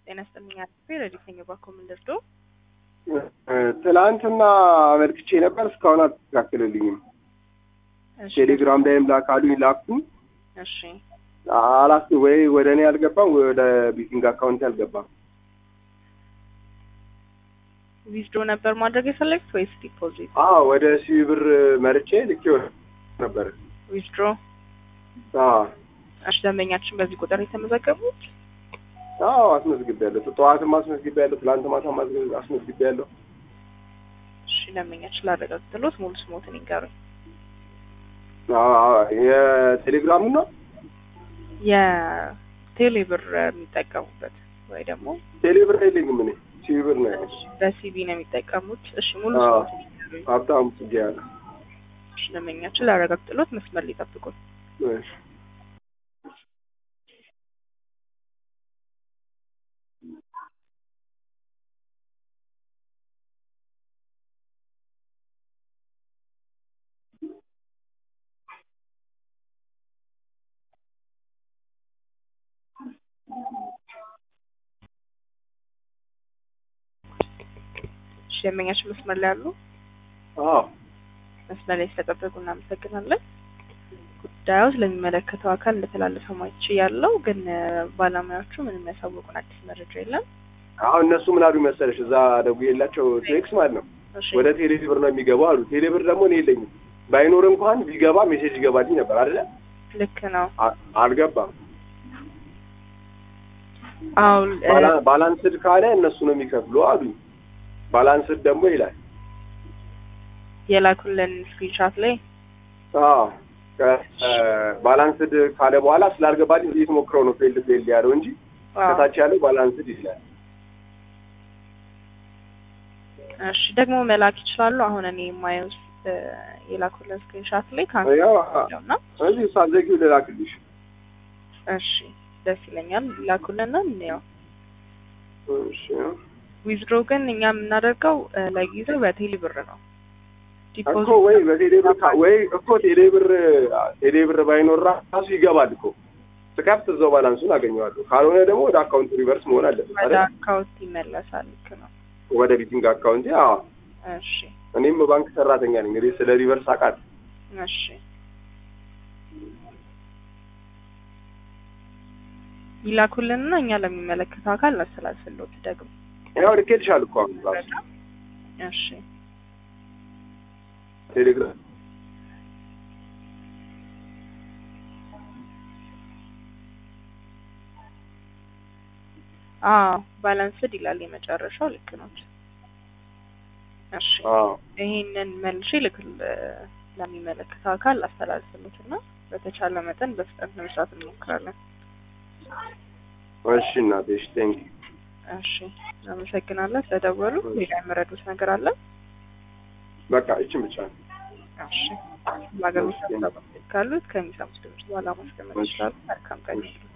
ጤና ይስጥልኝ አጥፌ ረዲተኛ ባኮምን ደርዶ ትላንትና አመልክቼ ነበር። እስካሁን አልተስተካከለልኝም። እሺ ቴሌግራም ላይም ላካሉኝ ላኩኝ። እሺ አላስ ወይ ወደ እኔ አልገባም ወይ ወደ ቢቲንግ አካውንት አልገባም። ዊዝድሮ ነበር ማድረግ የፈለግት ወይስ ዲፖዚት? አዎ ወደ ሲቢ ብር መርጬ ልኬው ነበር። ዊዝድሮ አዎ እሺ ደንበኛችን በዚህ ቁጥር የተመዘገቡት አዎ አስመዝግቤያለሁ። ጠዋትም አስመዝግቤያለሁ። ትላንት ማታም አስመዝ- አስመዝግቤያለሁ። እሺ ደንበኛችን ላረጋግጥሎት ሙሉ ስሞትን ይንገሩኝ። አዎ፣ አዎ፣ የቴሌግራሙ ነው። የቴሌ ብር የሚጠቀሙበት ወይ ደግሞ ቴሌ ብር የለኝም እኔ ሲቢ ብር ነው ያለኝ። በሲቢ ነው የሚጠቀሙት። እሺ ሙሉ አዎ። ስሞትን ይንገሩኝ። ሀብታሙ ጽጌ ያለ እሺ ደንበኛችን ላረጋግጥሎት መስመር ሊጠብቁን። እሺ እሺ ደንበኛችን መስመር ላይ ያሉ አዎ መስመር ላይ ስለጠበቁ እናመሰግናለን። ጉዳዩ ስለሚመለከተው አካል እንደተላለፈ ማይች ያለው ግን እ፣ ባለሙያዎቹ ምንም ያሳወቁን አዲስ መረጃ የለም። አሁን እነሱ ምን አሉ መሰለሽ፣ እዛ ደውዬላቸው ቴክስ ማለት ነው እሺ ወደ ቴሌ ብር ነው የሚገባው አሉ። ቴሌ ብር ደግሞ እኔ የለኝም። ባይኖር እንኳን ቢገባ ሜሴጅ ይገባልኝ ነበር አይደለ? ልክ ነው። አ- አልገባም። አዎ እ፣ ባላ- ባላንስድ ካለ እነሱ ነው የሚከፍሉ አሉኝ። ባላንስድ ደግሞ ይላል። የላኩልን ስክሪንሻት ላይ አዎ ከ- እ፣ ባላንስድ ካለ በኋላ ስላልገባልኝ እንዴት ሞክረው ነው ፌልድ ፌልድ ያለው እንጂ አዎ። ከታች ያለው ባላንስድ ይላል። እሺ ደግሞ መላክ ይችላሉ። አሁን እኔ የማየው እ፣ የላኩልን ስክሪንሻት ላይ ካንሰል ያው ነውና እዚህ ሳዘጊው ልላክልሽ። እሺ ደስ ይለኛል። ላኩልንና እንየው። እሺ ዊዝድሮ ግን እኛ የምናደርገው እ፣ ለጊዜው በቴሌ ብር ነው። እኮ ወይ በቴሌ ብር ካ- ወይ እኮ ቴሌ ብር ቴሌ ብር ባይኖር ራሱ ይገባል እኮ ስከፍት እዛው ባላንሱን አገኘዋለሁ። ካልሆነ ደግሞ ወደ አካውንት ሪቨርስ መሆን አለበት ወደ አይደል? አካውንት ይመለሳል። ልክ ነው። ወደ ቢቲንግ አካውንት። አዎ እሺ እኔም ባንክ ሰራተኛ ነኝ። እንግዲህ ስለ ሪቨርስ አውቃለሁ። እሺ ይላኩልንና እኛ ለሚመለከተው አካል እናስተላልፍልዎት ደግሞ ያው ልኬልሻለሁ እኮ አሁን ራሱ እሺ ቴሌግራም አዎ ባላንስድ ይላል የመጨረሻው ልክ ነው እሺ አዎ ይሄንን መልሼ ልክ ለሚመለከተው አካል አስተላልፍልዎት እና በተቻለ መጠን በፍጥነት ለመስራት እንሞክራለን እሺ እናቴ እሺ ቴንክ እሺ አመሰግናለሁ ስለደወሉ ሌላ የምረዱት ነገር አለ በቃ እቺን ብቻ ነው። እሺ በሀገር ውስጥ ካሉት ከሚሰሙት ድምጽ በኋላ ማስቀመጥ ይችላሉ መልካም ቀን ይሁንልዎት